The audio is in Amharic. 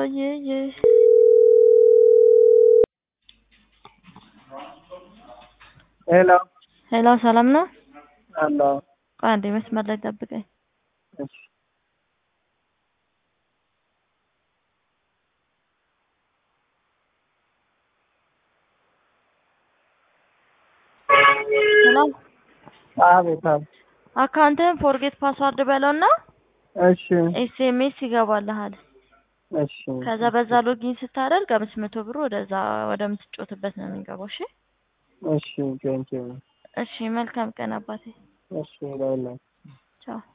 ይይ ሄሎ ሄሎ ሰላም ነው? አሎ ቆይ አንዴ መስመር ላይ ጠብቀኝ። እሺ ሄሎ አቤት አቤት አካውንትህን ፎርጌት ፓስዋርድ በለውና እሺ ኤስኤምኤስ ይገባልሃል። እሺ ከዛ በዛ ሎጊን ስታደርግ አምስት መቶ ብሩ ወደዛ ወደምትጮትበት ነው የሚገባው። እሺ እሺ ቴንኪው እሺ፣ መልካም ቀን አባቴ። እሺ ለሁላችሁ ቻው